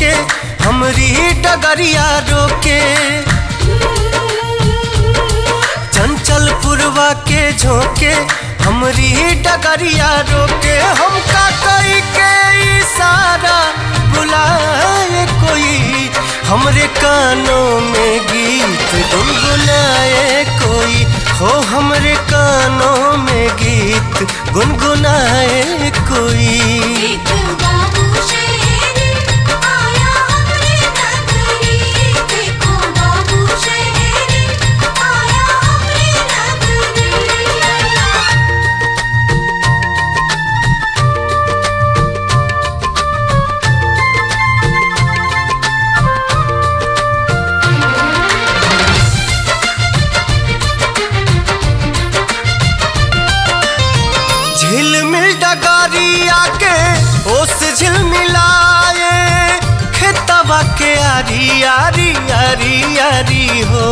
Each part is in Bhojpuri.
झोंके हमरी डगरिया रोके चंचल पुरवा के झोंके हमरी डगरिया रोके हमका कई के इशारा बुलाए कोई हमरे कानों में गीत गुनगुनाए कोई हो हमरे कानों में गीत गुनगुनाए कोई एक बाबू शहर आया हमरे नगरी देखो बाबू शहर आया हमरे नगरी झिलमिल डगारिया के ओस झिलमिलाए खेतवा के आरी आरी आरी आरी हो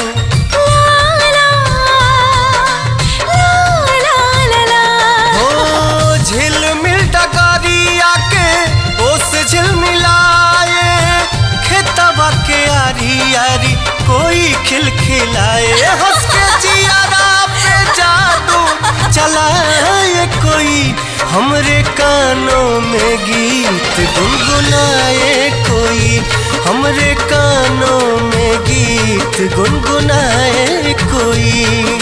हो झिलमिल डगारिया के ओस झिलमिलाए खेतवा के आरी आरी कोई खिलखिलाए हंस के जियारा पे जादू चलाए कोई हमरे कानों में गीत गुनगुनाए कोई हमरे कानों में गीत गुनगुनाए कोई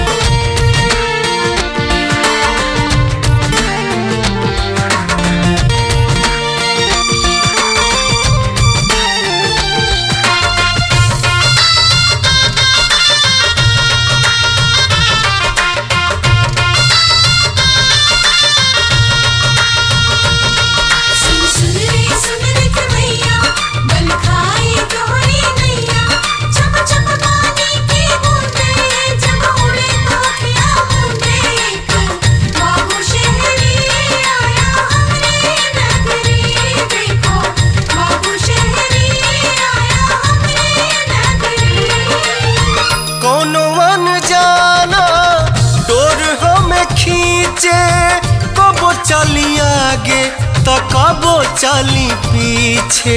सुन सुन रे सुन रे कन्हैया बल खाए तोहरी नैया चम चम पानी की बूंदे जब उड़े तो अखियाँ मूंदे एक बाबू शहरी आया हमरे नगरी देखो बाबू शहरी आया हमरे नगरी कोनो जाना डोर हमें खींचे कबो चली आगे तो कबो चली पीछे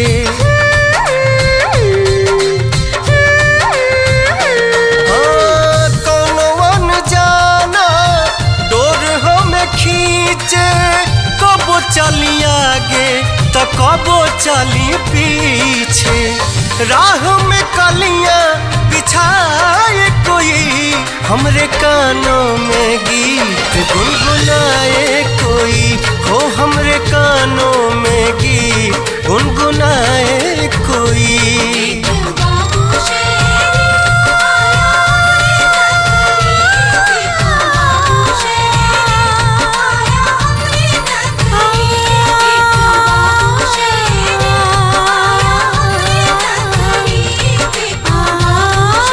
हाँ, कोनो जाना डोर हमें खींचे कबो चली आगे तो कबो चली पीछे राह में कलियां बिछाए कोई हमरे कानों में गीत गुनगुनाए कोई हो हमरे कानों में गीत गुनगुनाए कोई एक बाबू शहरी आया हमरे नगरी देखो बाबू शहरी आया हमरे नगरी एक बाबू शहरी आया हमरे नगरी देखो बाबू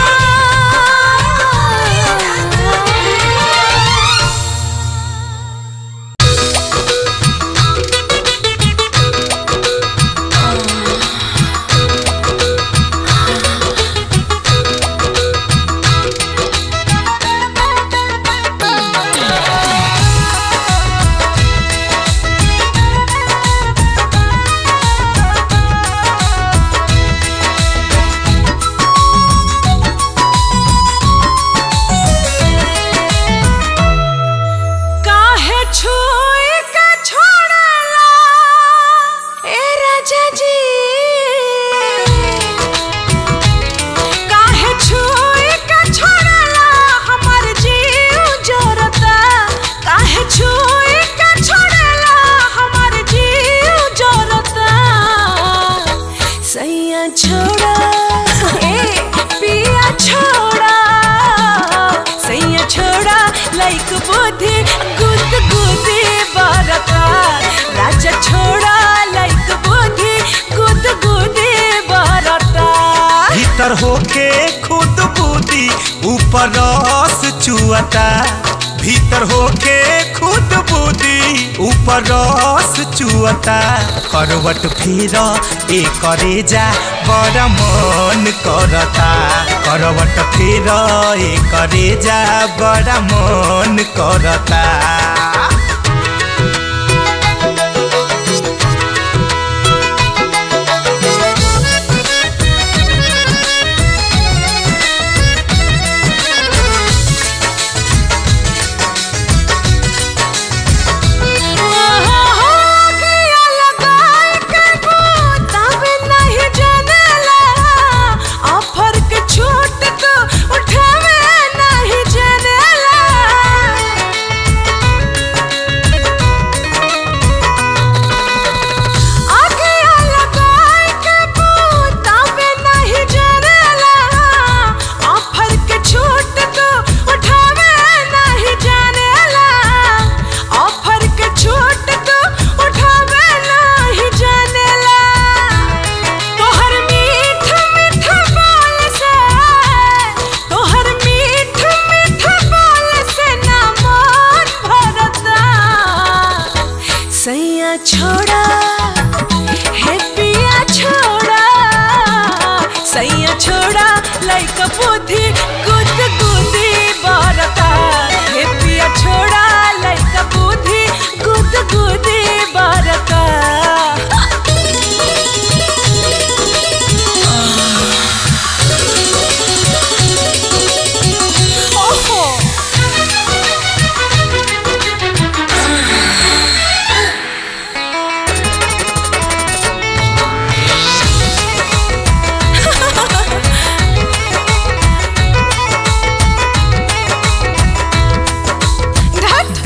काहे छुई के छोड़ला ए राजा जी काहे छुई के छोड़ला हमर जीव जोरता काहे छुई के छोड़ला हमर जीव जोरता सैया छोड़ा ए पिया छोड़ा सैया छोड़ा लाइक बुद्धि गुद गुदी बरता राजा छोड़ा लाइक बुद्धि गुद गुदी बरता भीतर होके खुद बूदी ऊपर रस चुअता भीतर होके खुद बूदी ऊपर रस चुअता करवट फिर ए करे जा बड़ा मन करता करवट फिर ए करे जा बड़ा मन करता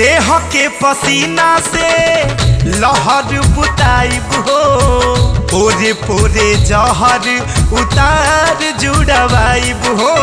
देह के पसीना से लहर बुताइब हो पोरे पोरे जहर उतार जुड़वाइब हो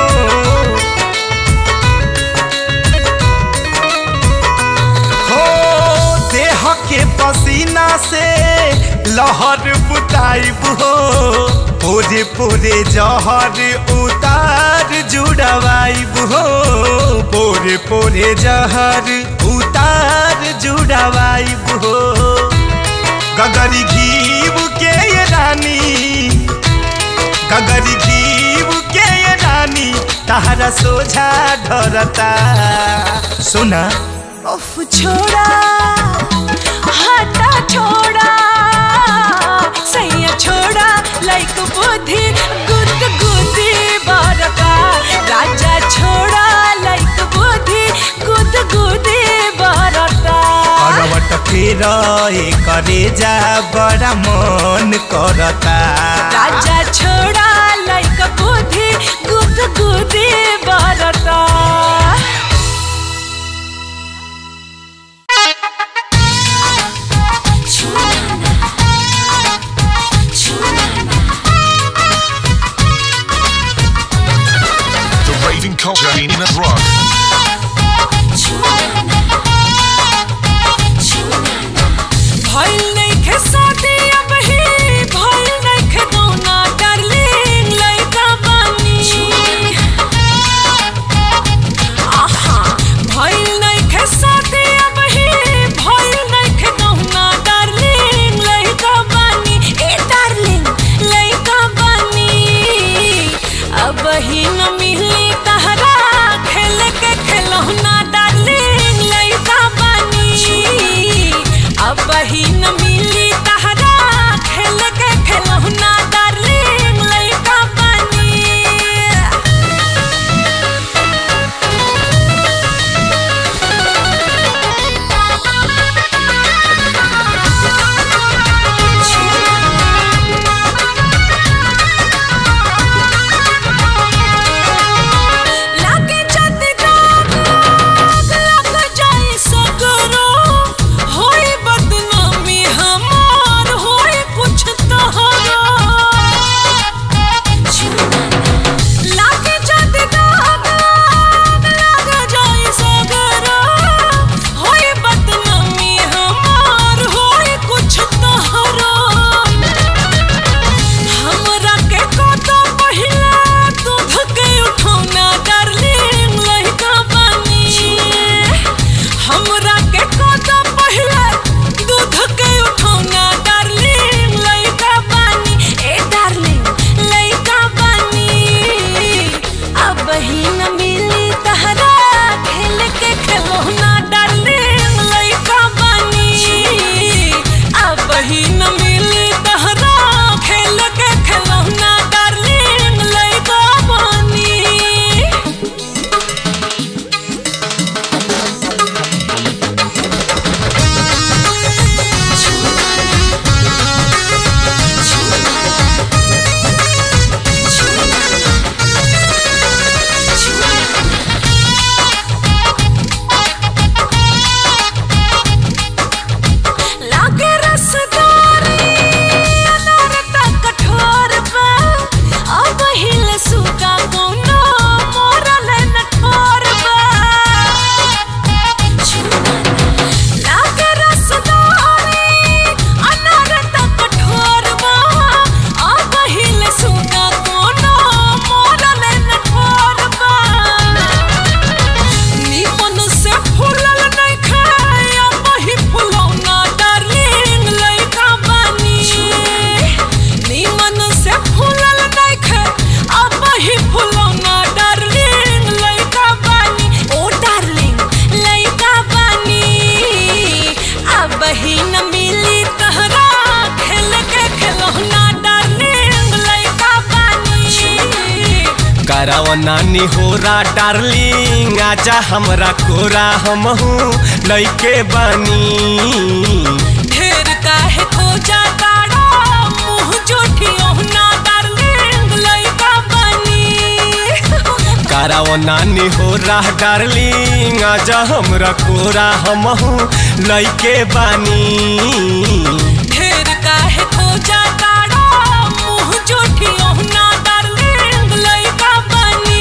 हो देह के पसीना से लहर बुताइब हो पोरे पोरे जहर उतार जुड़वाइब हो पोरे पोरे जहर उतार जुड़वाइब हो गगरी घीब के ये रानी गगरी घीब के ये रानी तहरा सोझा ढरता सुना उफ छोड़ा हटा छोड़ा सैया छोड़ा लाइक बुद्धि गुद गुदी बरका राजा छोड़ा लाइक बुद्धि गुद गुदी बरका करवट फेर करे जा बड़ा मन करता राजा छोड़ा लाइक बुद्धि गुद गुदी बरका The raving culture in a rock. भइल नइखे शादी अब ही भइल नइखे दौना डार्लिंग लइका बानी आहा भइल नइखे शादी अब ही भइल नइखे दौना डार्लिंग लइका बानी ए डार्लिंग लइका बानी अब ही न मिली तहरा खेल के खिलौना डार्लिंग लइका बानी अब ही न मिली तहरा खेल के खिलौना डार्लिंग लइका बानी लागे जाते दाग लग जाए सगरो होई बदनामी हमार होई कुछ तहरा लागे जाते दाग लग जाए सगरो होई बदनामी हमार होई कुछ तहरा हमरा के कतो पहिला दूध के उठौना डार्लिंग लइका बानी हमरा के कतो पहिला दूध के उठौना डार्लिंग लइका बानी ए डार्लिंग लइका बानी अब ही न मिली तहरा खेल के खिलौना डार्लिंग लइका बानी अब ही न मिली तहरा खेल के खिलौना डार्लिंग लइका बानी लागे रसदारी अनार त कठोर बा अब हिल सुगा कोनो मोरल न ठोर बा लागे रसदारी अनार त कठोर बा अब हिल सुगा कोनो मोरल न ठोर बा निमन से फूलल नहीं खाया वही फुलौना डार्लिंग लइका बानी निमन से फूलल नहीं खाया अब वही फुलौना डार्लिंग लइका बानी ओ डार्लिंग लइका बानी अब ही न मिली तहरा खेल के खिलौना डार्लिंग लइका बानी कराव नानी होरा डार्लिंग आजा हमरा कोरा हमहू लइके बानी ढेर काहे खोजा ताड़ा मुंह जोठियो ना डार्लिंग लइका बनी कराओ नानी हो रहा डार्लिंग आजा हमरा कोरा हमहू लइके बानी ढेर काहे खोजा ताड़ा मुंह जोठियो ना डार्लिंग लइका बनी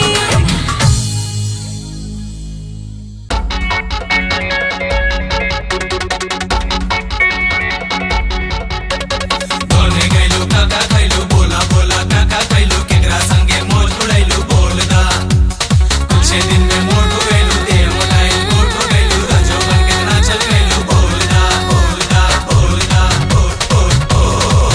बोलने गइलू काका खइलू बोला बोला काका खइलू केकरा संगे मोज उड़ैलू बोल दा कुछ दिन में मोट हो गइलू देर मोटाइल मोट हो गइलू रंजो बन के ना चल गइलू बोल दा बोल दा बोल दा बोल बोल बोल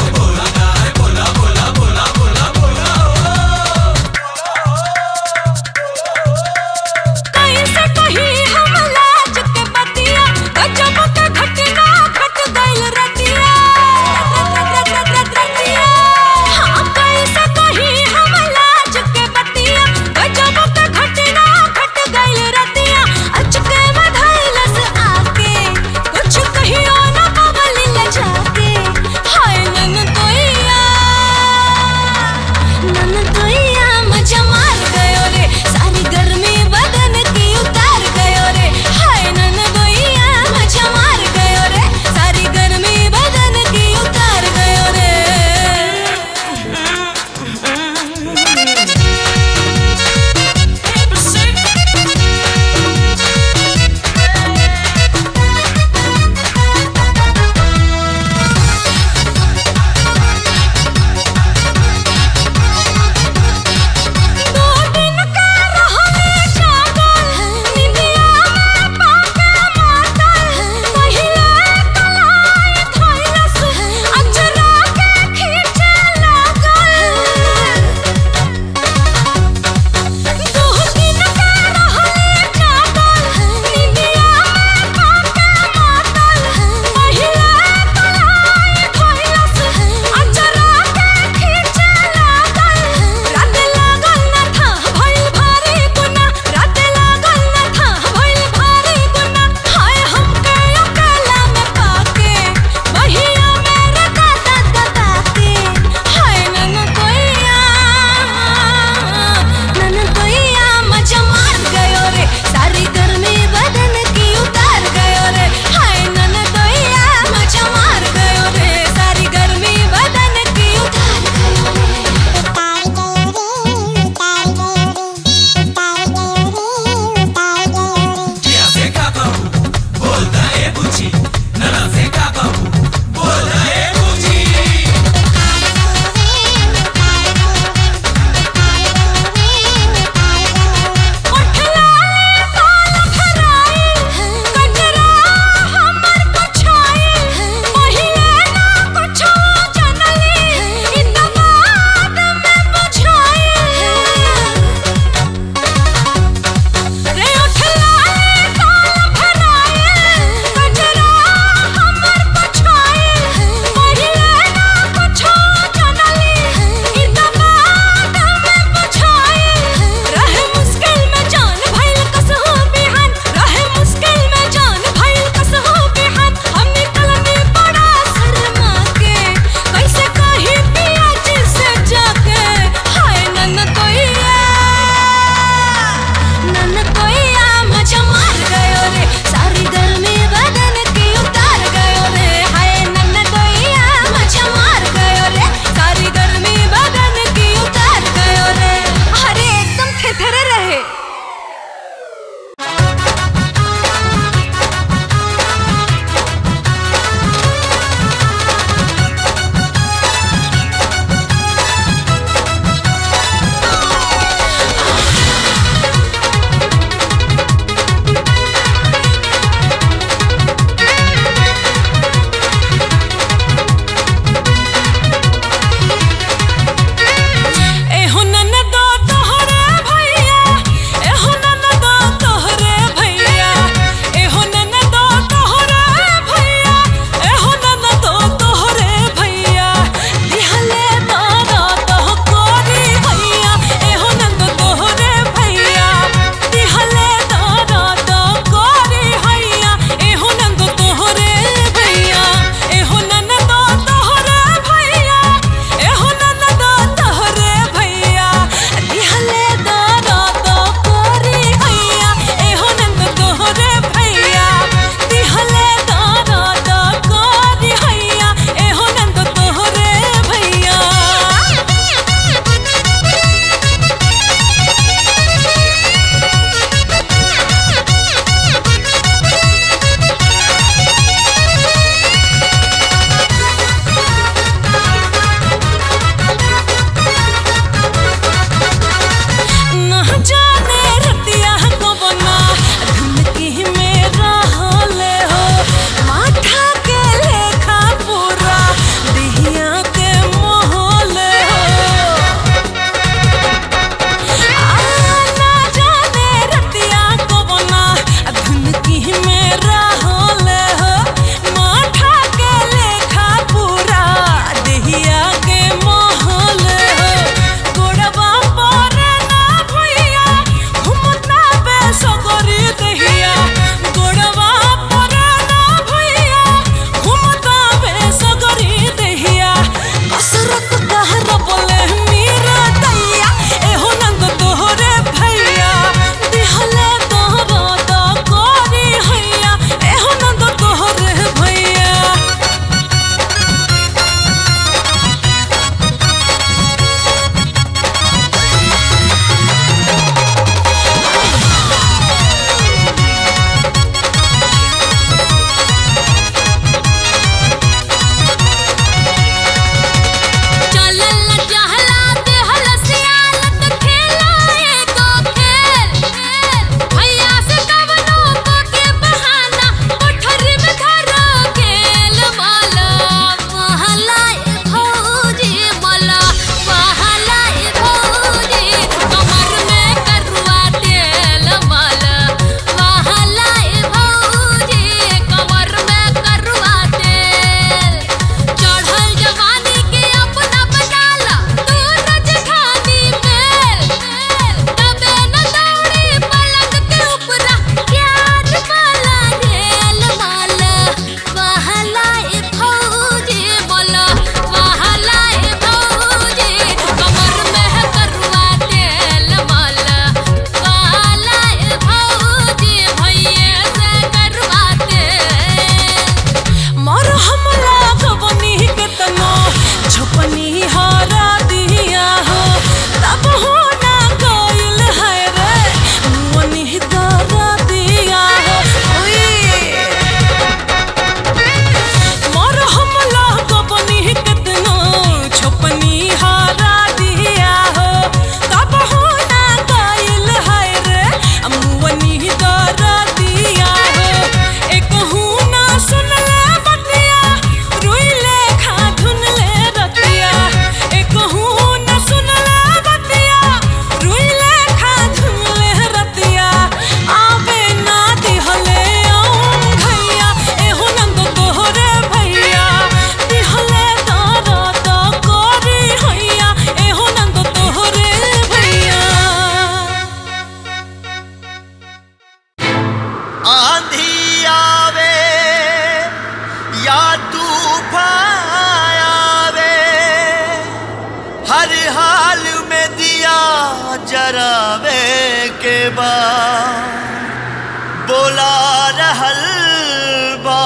हर हाल में दिया जरावे के बाद बोला रहल बा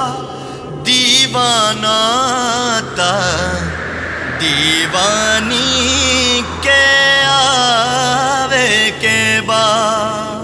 दीवाना ता दीवानी के आवे के बाद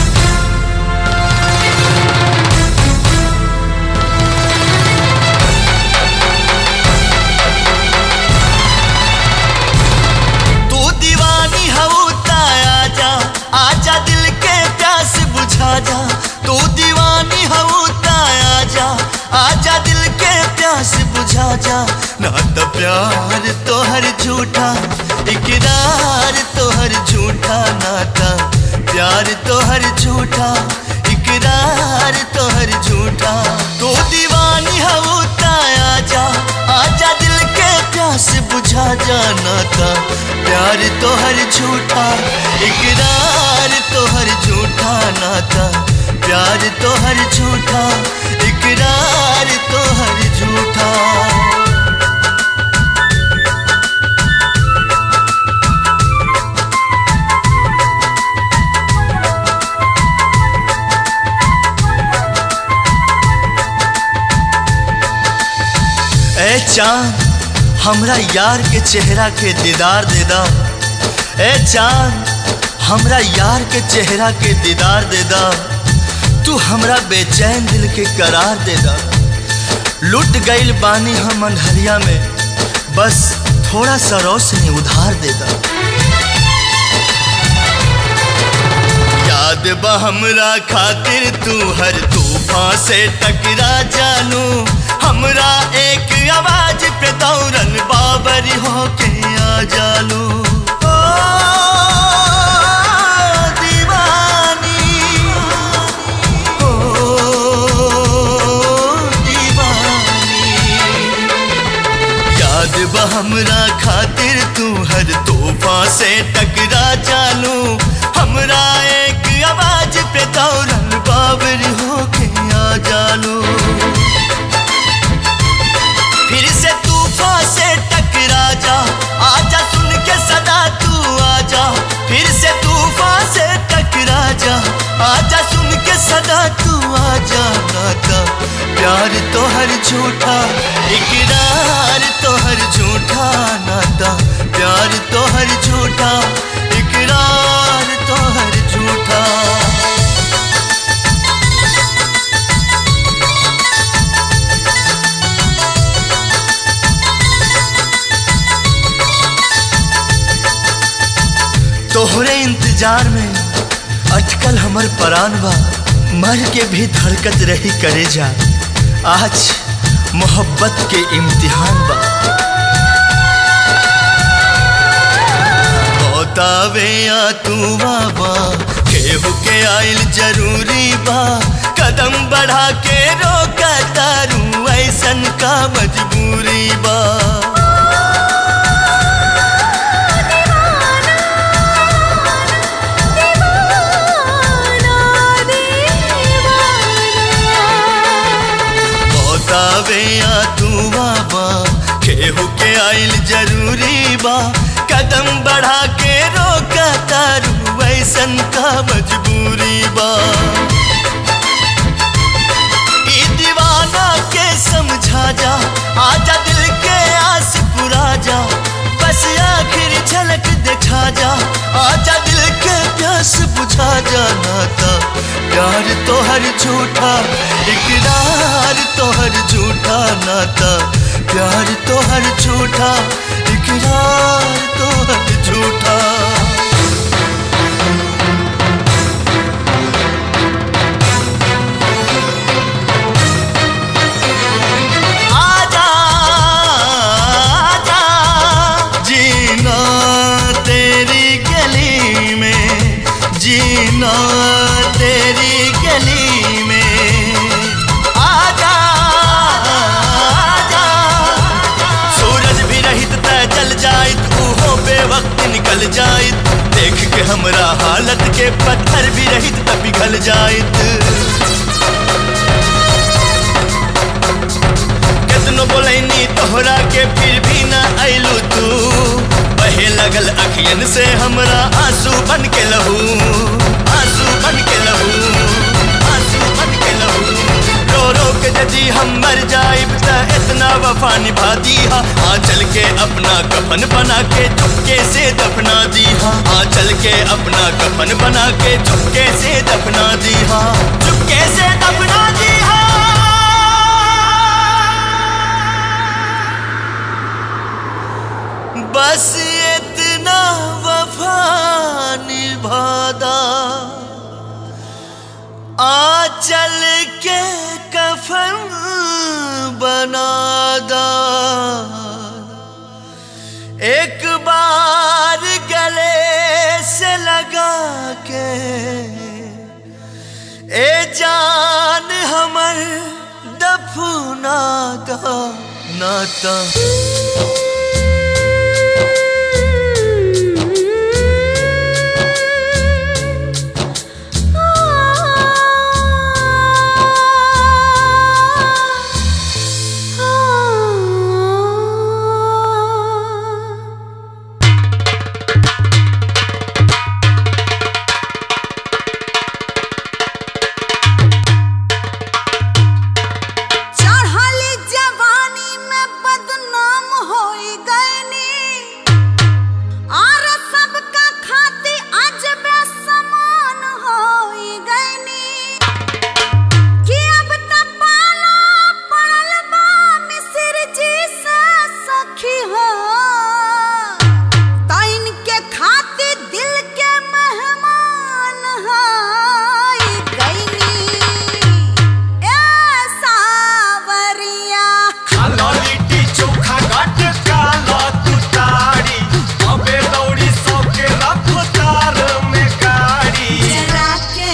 तू दीवानी हऊ आजा आजा दिल के प्यास बुझा जा तू दीवानी हऊ आजा आजा दिल के प्यास बुझा जा ना तो प्यार तोहर झूठा इकरार तोहर झूठा नाता प्यार तोहर झूठा इकरार तोहर झूठा तू दीवानी हऊ आजा आजा दिल के प्यास बुझा जाना था प्यार तोहर झूठा इकरार तोहर झूठा नाता प्यार तोहर झूठा इकरार तोहर झूठा ए चांद हमरा यार के चेहरा के दीदार दे दा ए चांद हमरा यार के चेहरा के दीदार दे दा तू हमरा बेचैन दिल के करार दे दा लुट गईल बानी हम अंधरिया में बस थोड़ा सा रोशनी उधार दे दा याद बा हमरा खातिर तू हर तूफान से टकरा जानू हमरा एक आवाज पे दौड़न बाबर होके आ जालू ओ, दीवानी, ओ, दीवानी। याद बा हमरा खातिर तू हर तोहफा से टकरा जानू हमरा एक आवाज पे दौड़न बाबर होके आ जालू फिर से तूफान से टकरा जा आजा सुन के सदा तू आजा फिर से तूफान से टकरा जा आजा सुन के सदा तू आजा नाता प्यार तो हर झूठा इकरार तो हर झूठा नाता प्यार तो हर झूठा इकरार तो हर झूठा तोहरे इंतजार में अटकल हमर परान बा मर के भी धड़कत रही करे जा आज मोहब्बत के इम्तिहान बा बतावे या तू बाबा केहू के आइल जरूरी बा कदम बढ़ा के रोका तारू ऐसन का मजबूरी बा बतावे या तू बाबा केहू के आइल जरूरी बा कदम बढ़ा के रोका तारू ऐसन का मजबूरी बा ई दीवाना के समझा जा आजा दिल के आस पुरा जा बस आखिर झलक दिखा जा आजा दिल के प्यास बुझा जा नाता प्यार तो हर झूठा इकरार तो हर झूठा नाता प्यार तो हर झूठा इकरार तो हर झूठा आजा आजा जीना तेरी गली में जीना तेरी गली में आजा आजा सूरज भी रहित त जल जाइत उहो बेवक्त निकल जाइत देख के हमरा हालत के पत्थर भी रहित त पिघल जाइत केतनो बोलैनी तोहरा के फिर भी ना अइलू तू लगल अखियन से हमरा आंसू बन के लहू आंसू बन के लहू आंसू बन के लहू रो रो के यदि हम मर जाइब त इतना वफा निभा दीहा आ चल के अपना कफन बना के चुपके से दफना दीहा आ चल के अपना कफन बना के चुपके से दफना दीहा चुपके से दफना दीहा बस इतना वफा निभादा आ चल के कफन बनादा एक बार गले से लगा के ए जान हमर दफना दा नाता चढ़ली जवानी में बदनाम होई गईनी और सबका खाती आज बेसमान होई गईनी कि अब त पाला पड़ल बा मिसिर जी से सखी हो त इनके खाती दिल के मेहमान होई गईनी ए सावरिया खाला लिट्टी चोखा घाट काला तू तारी अबे दौड़ी सौ के रफ्तार में गाड़ी जरा के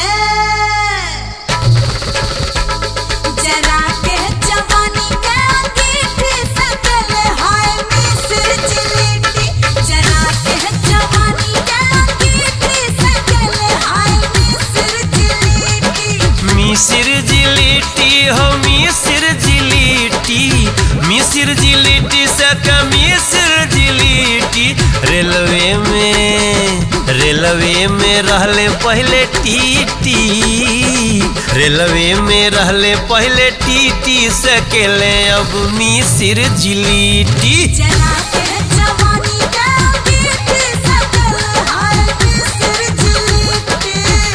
जरा के जवानी के अंगीठी से गले हाय मिस्र जिलेटी जरा के जवानी के अंगीठी से गले हाय मिस्र जिलेटी मिसिर जिलिटी हो मिसिर जिलिटी मिसिर जिलिटी से मिसिर जिलिटी रेलवे में रेलवे में रहले पहले टीटी रेलवे में रहले पहले टीटी सकेले अब मिसिर जिलिटी जरा के जवानी के अंगीठी से गले हाय मिस्र जिलेटी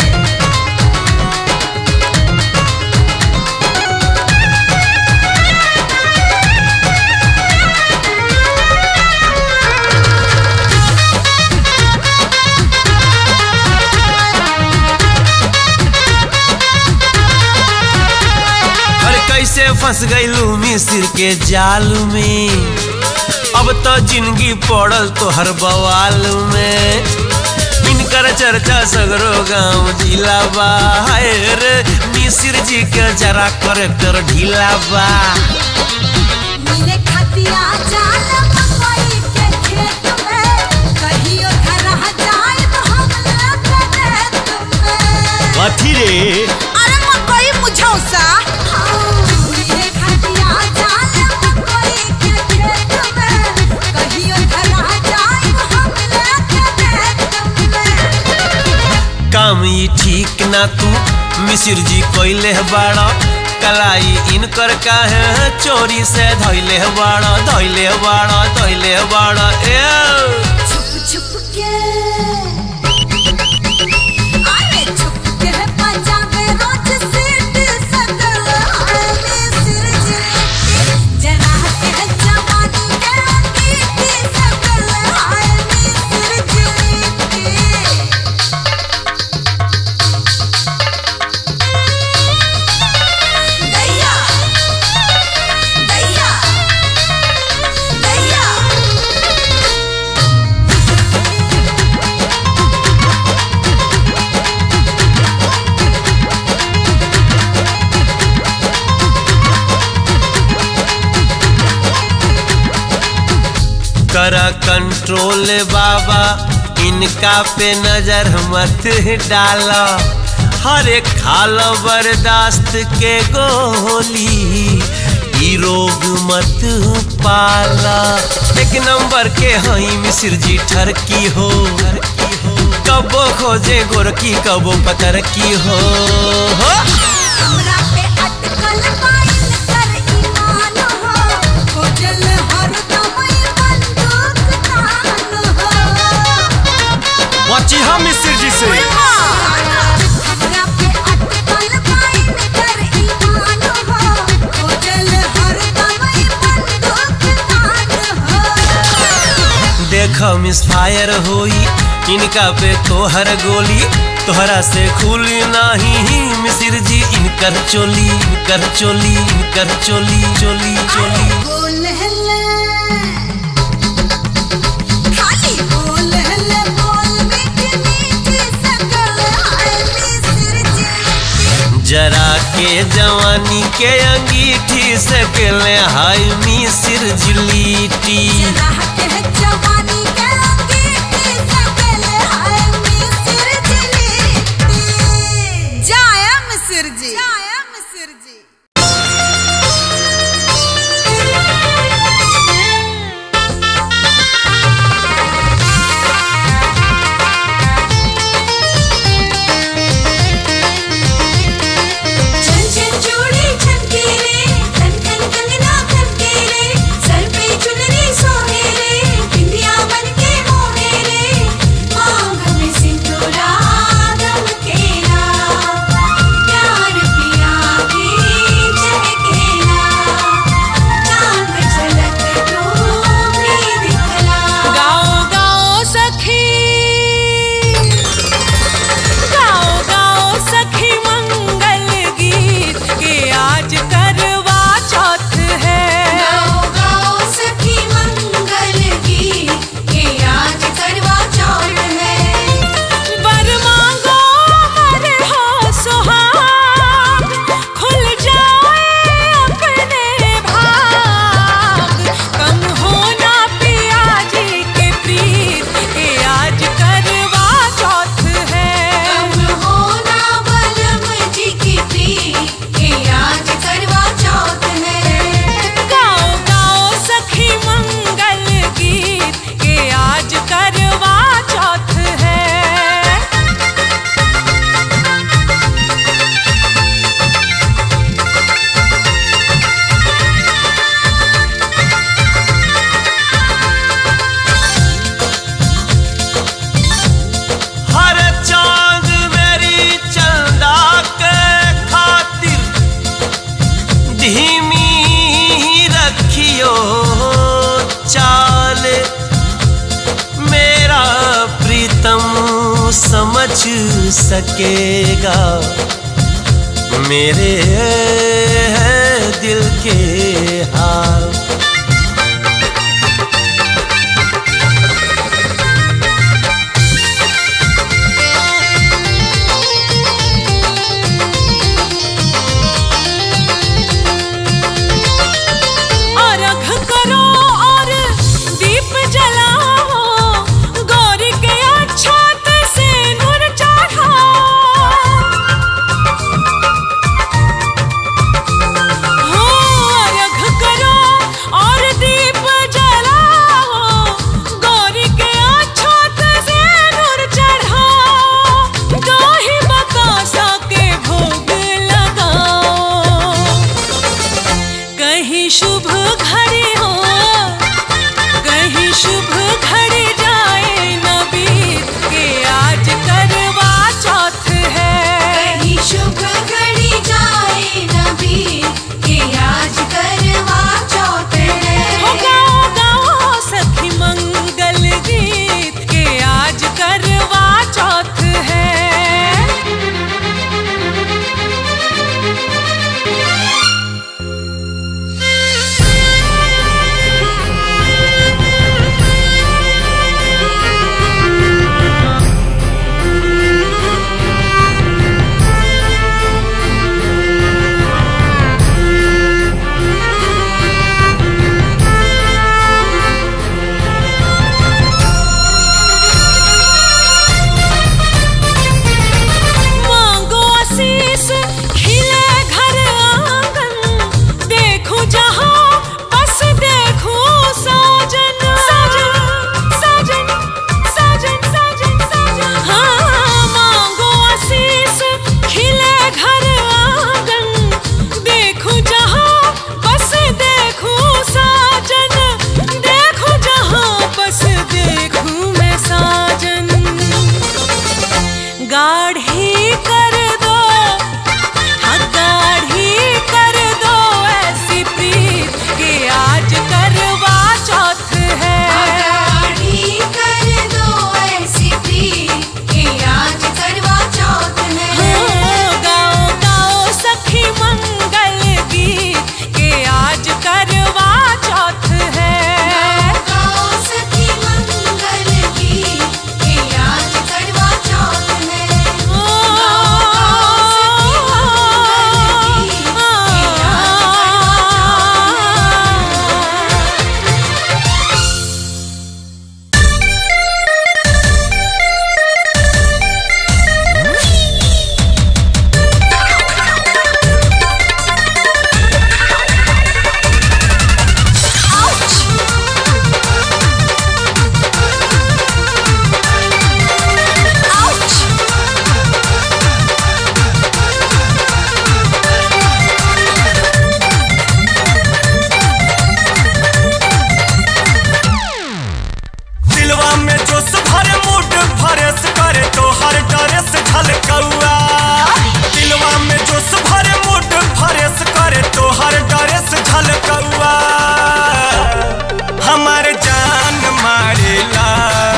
अरे कैसे फंस गईलू मिसिर के जाल में अब तो जिंदगी पड़ल तो हर बवाल में इनकर चर्चा सगरो गांव जिला बा हाय रे मिसिर जी के जरा करेक्टर ढीला बा मिले खतिया जाल मकई के खेत में कहियो धरह जाए हम लगने तुम्हें कथी रे अरे मकई मुझौसा मिले खतिया जाल मकई के खेत में कहियो धरह जाए हम लगने तुम्हें काम ई ठीक ना तू मिसिर जी कोइले बाड़ा कलाई इनकर काहे चोरी से धैले बाड़ा धैले बाड़ा धैले बाड़ा ए छुप छुप के अरे छुप के पंजाबे रोज सीट सकल हाले सिर जिलेटी जरा के जवानी के अंगीठी सकल हाले सिर जिलेटी दैया दैया दैया करा कंट्रोल बाबा इनका पे नजर मत डाला हर एक खाल बर्दाश्त के गोली ई गोरी रोग मत पाला एक नंबर के हई मिसिर जी ठरकी हो कबो खोजे गोरकी कबो पतर की हो, हो। हमरा पे अटकल पाइन कर ईमान हो खोजल हरदम ई बंदूक तान हो बची हम मिसिर जी से हमरा पे अटकल पाइन कर ईमान हो खोजल हरदम ई बंदूक तान हो देख मिस फायर होई इनका पे तोहर गोली तोहरा से खुली नाही मिसिर जी इनकर चोली इनकर चोली इनकर चोली चोली चोली बोल हल्ले खाली बोल हल्ले बोल मीठी मीठी सकल हाय मिस्र जी जरा के जवानी के अंगीठी से पहले हाय मिसिर जिलीटी राह के जवानी के अंगीठी सकल हाय मिस्र जी जाया मिस्र जी जाया मिस्र जी छन छन चूड़ी छनके रे खन खन कंगना खनके रे सर पे चुनरी सोहे रे बिंदिया बनके मोहे रे मांग में सिंदूरा दमकेला प्यार पिया के चहकेला चांद झलक डूबी दिखला गाओ गाओ सखी गाओ गाओ सखी मंगल गीत के आज करवा चौथ है गाओ गाओ सखी मंगल गीत के आज करवा चौथ है वर मांगो हर हो सुहाग खुल जाए अपने भाग कम होना पिया जी के प्रीत के आज करवा चौथ है कम होना बलम जी की प्रीत के आज करवा चौथ है गाओ गाओ सखी मंगल गीत के आज करवा चौथ है हर चांद मेरी चंदा के खातिर धीमी रखियो चाल मेरा प्रीतम समझ सकेगा मेरे दिल के हाल अर्घ करो और दीप जलाओ गौरी के अक्षत से नूर चढ़ाओ हो अर्घ करो में जोश भरे मूड भरेस करे तो हर ड्रेस झलकौआ दिलवा में जोश भरे मूड भरेस करे तो हर ड्रेस झलकौआ हमार जान मारेला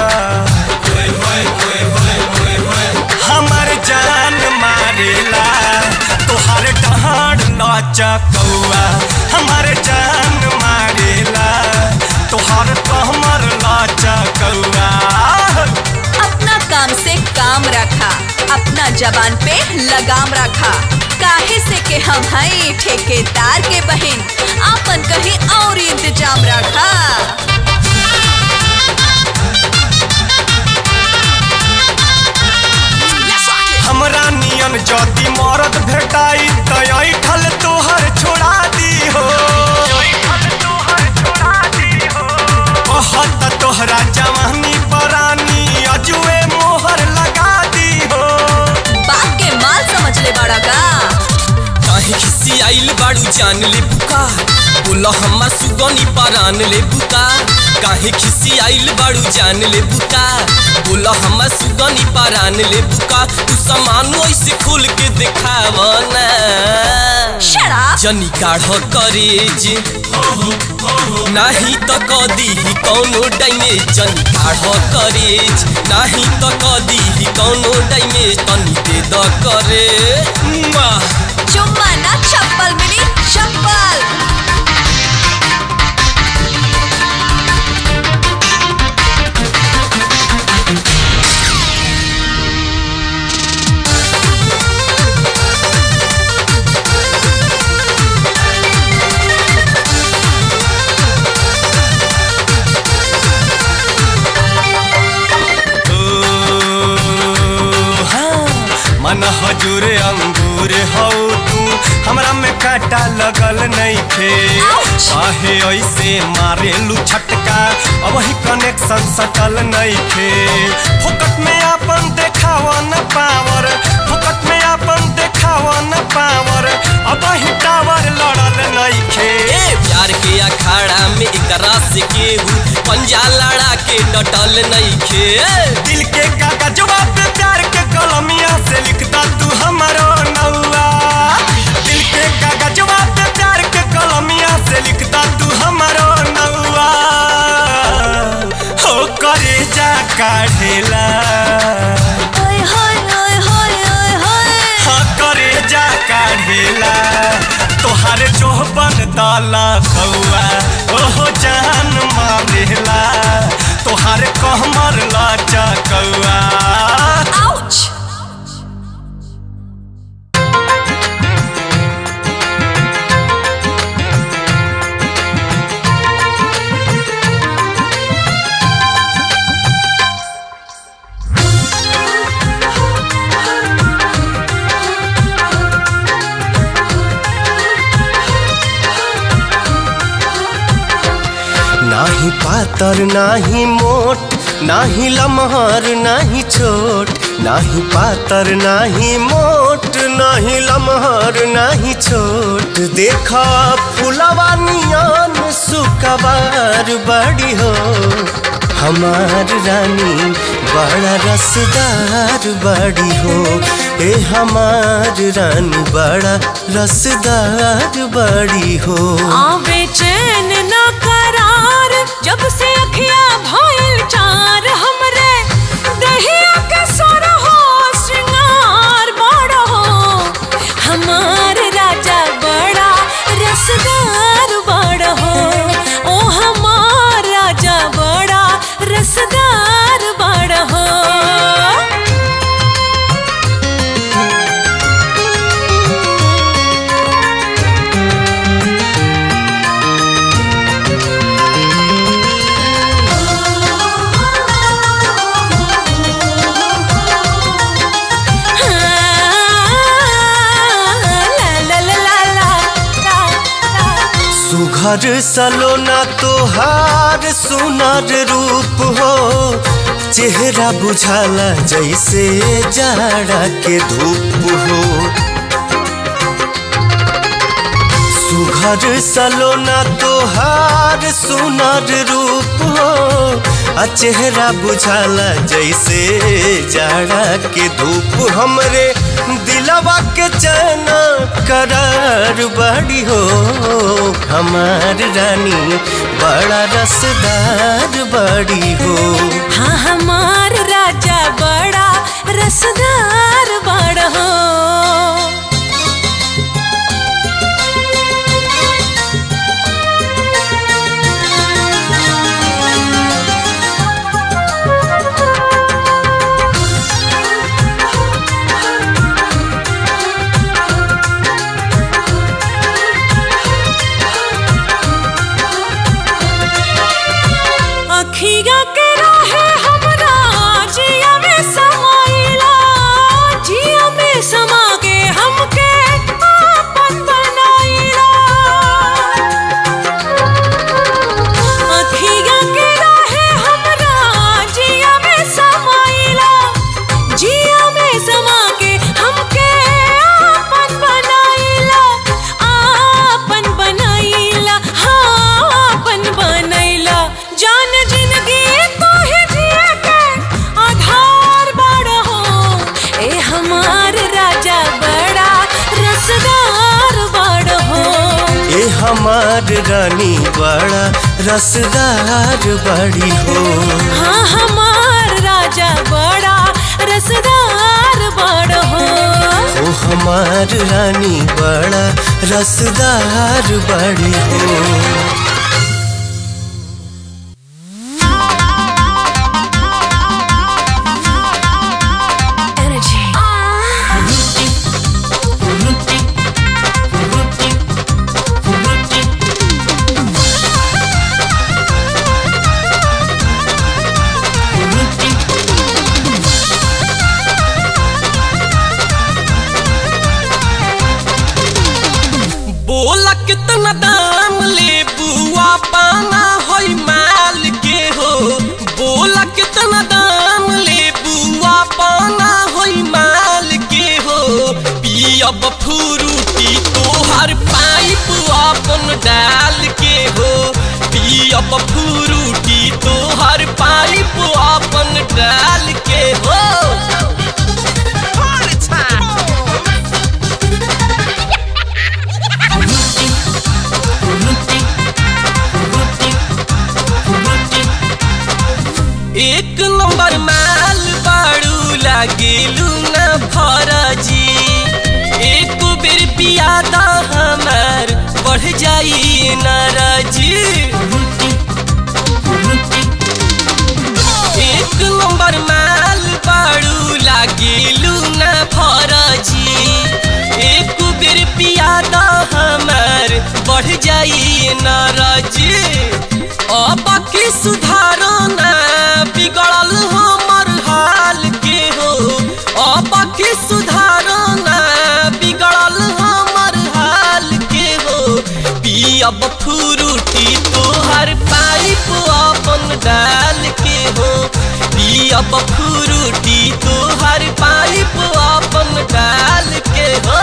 हमार जान मारेला तोहर डहार नाचा कौआ हमार जान मारेला तोहर कहमर नाचा कौआ अपना काम से काम रखा अपना जबान पे लगाम रखा काहे से के हम हई ठेकेदार के बहन आपन कहीं और इंतजाम रखा हमरा नियन जदी मरद भेटाई त ऐठल तोहर छोड़ा दी हो कहत तोहरा जवानी परानी अजुए मोहर लगा दी हो बाप के माल समझ ले बड़ा का काहे खिसी आइल बाड़ू जान ले बुका बोला हमार सुगनी परान ले बुका काहे खिसी आइल बाड़ू जान ले बुका बोला हमार सुगनी परान ले बुका तू सामान ऐसे खोल के दिखावा ना शराब जनी गाढ़ करेज नाही त कदी ही कौनो डाइमे जनी गाढ़ करेज नाही त कदी ही कौनो डाइमे तनी दे द करे मुआ। चुम्मा ना चप्पल मिली चप्पल मन हजूर अंगूर हौ तू हमरा में काटा लगल नहीं थे Ouch! काहे ऐसे मारेलू छटका अब ही कनेक्शन सटल नहीं थे फुकट में आपन देखावा न पावर फुकट में आपन देखावा न पावर अब ही टावर लड़ल नहीं थे ए प्यार के अखाड़ा में एकरा से केहू पंजा लड़ा के डटल नइखे दिल के कागजवा पे प्यार के कलमिया से लिखता तू हमारो नौआ दिल के कागजवा पे प्यार के कलमिया से लिखता तू हमारो नौआ हो करे जा काढ़ेला ओए होए ओए होए ओए होए हाँ करे जा काढ़ेला तोहार चोहबन दाला कौआ ओहो जान मारेला तोहार कहमर लाचा कौआ आउच नाही पातर नाही मोट नाही लमहर नाही छोट नाही पातर नाही मोट नाही लमहर नाही छोट देखा फुलवा नियन सुकबार बड़ी हो हमार रानी बड़ा रसदार बड़ी हो ए हमार रानी बड़ा रसदार बड़ी हो आवे चैन ना करार जब से अखिया भइल चार हमरे दहिया के सोर हो श्रृंगार बड़ा हो हमार राजा बड़ा रसदार बड़ा हो ओ हमार राजा बड़ा रसदार बड़ा हो सुघर सलोना तोहार सुनर रूप हो चेहरा बुझाला जैसे जाड़ा के धूप हो सुघर सलोना तोहार सुनर रूप हो आ चेहरा बुझाला जैसे जाड़ा के धूप हमरे दिलवा के चना करार बड़ी हो हमार रानी बड़ा रसदार बड़ी हो हाँ हमार राजा बड़ा रसदार बड़ हो अखिया के राहे हमरा जिया में समाइला जिया में समा के हमके आपन बनाइला अखिया के राहे हमरा जिया में समाइला जिया में समा के हमके आपन बनाइला आपन बनाइला हाँ आपन बनैला जान जिंदगी तो ही जिए के आधार बड़ा हो ए हमार राजा बड़ा रसदार बड़ा हो ए हमार रानी बड़ा रसदार बड़ी हो हाँ हमार राजा बड़ा रसदार बड़ हो ओ हमार रानी बड़ा रसदार बड़ी हो बोला कितना दाम ले बुआ पाना होई माल के हो बोला कितना दाम ले बुआ पाना होई माल के हो पियब फ्रूटी तोहर पाइप अपन डाल के हो पियब फ्रूटी तोहर पाइप अपन डाल के हो एक नंबर माल बाड़ू लागेलू न फरजी एक बेर पियादा हमार बढ़ जाई नाराजी एक नंबर माल बाड़ू लागेलू न फरजी एक बेर पियादा हमार बढ़ जाई नाराजी अब की सुधारो ना बिगड़ल हमर हाल के हो अब की सुधारो ना बिगड़ल हमर हाल के हो पियब फ्रूटी तोहर पाइप अपन डाल के हो पियब फ्रूटी तोहर पाइप अपन डाल के हो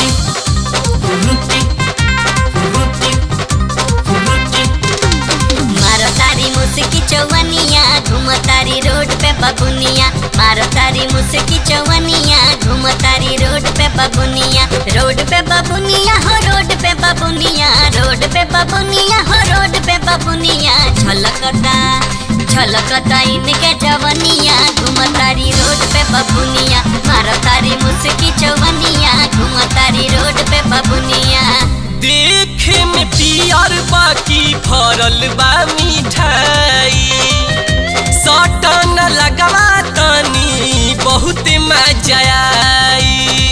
मारो तारी मुस्की चौवनिया घूम तारी रोड पे बबुनिया मारो तारी मुस्की चौवनिया घूम तारी रोड पे बबुनिया रोड पे बबुनिया हो रोड पे बबुनिया रोड पे बबुनिया हो रोड पे बबुनिया झलकता झलकता इनके जवनिया घूम तारी रोड पे बबुनिया मारो तारी मुस्की चौवनिया घूम तारी रोड पे बबुनिया देखे में पियर बाकी फरल बा मिठाई सटन लगवा तनी बहुत मजा आई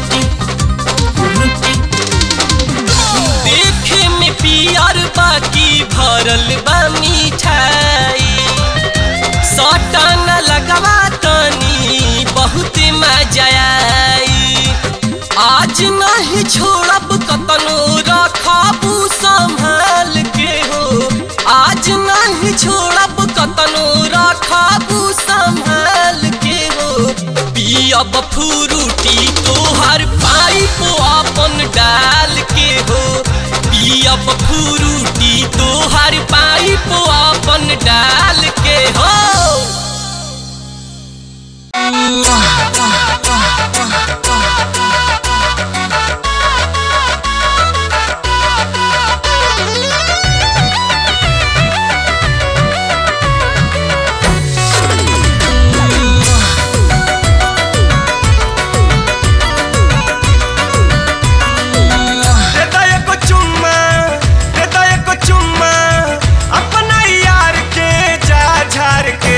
देखे में पियर बाकी भरल बा मिठाई सटन लगवा तनी बहुत मजा आई आज नहीं छोड़ब कतनो रखबू संभाल के हो आज नहीं छोड़ब कतनो रखबू संभाल के हो पियब फ्रूटी तोहर पाइप अपन डाल के हो पियब फ्रूटी तोहर पाइप अपन डाल के ए हो देता एको चुम्मा देता एको चुम्मा अपना यार के जा झार के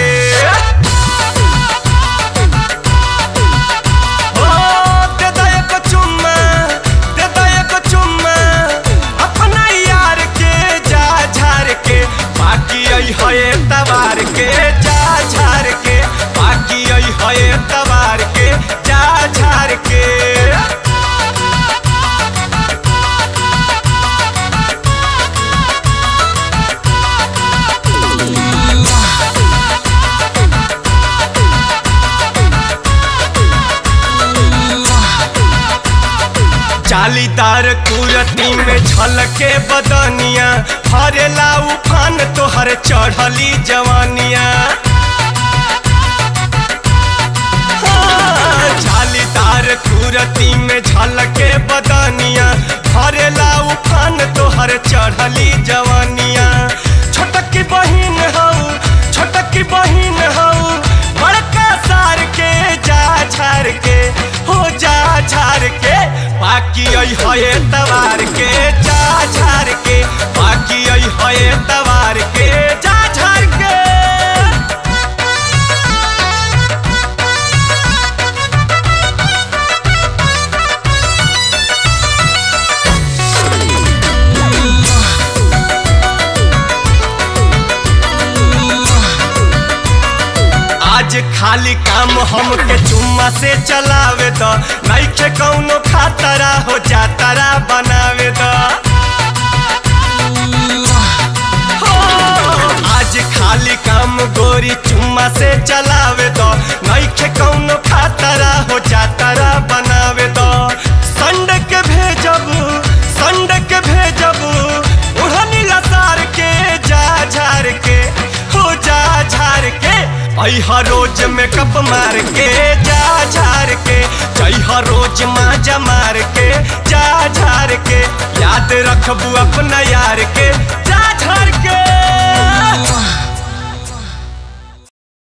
ओ देता एको चुम्मा देता एको चुम्मा अपना यार के जा झार के बाकी आई है तवार के जा झार के बाकी आई है तवार के जा झार के जालीदार कुरती में झलके बदनिया हरेला उफान तोहर चढ़ली जवानिया हाँ, जालीदार कुरती में झलके बदनिया हरेला उफान तोहर चढ़ली जवानिया छोटकी बहिन हऊ छोटकी बहिन हऊ बड़का सार के जा झार के हो जा झार के बाकी आई है तवार के जा झार के बाकी आई है तवार के जा झार के आज खाली काम हमके चुम्मा से चलावे द नइखे कौनो खातरा हो जातरा बनावे द हो, आज खाली काम गोरी चुम्मा से चलावे द नइखे कौनो खातरा हो जातरा बनावे द संड के भेजब संड के भेजब उड़नी लसार के जा झार के हो जा झार के अहा रोज मेकअप मार के जा झार के जइहा रोज माजा मार के जा झार के याद रखबू अपना यार के जा झार के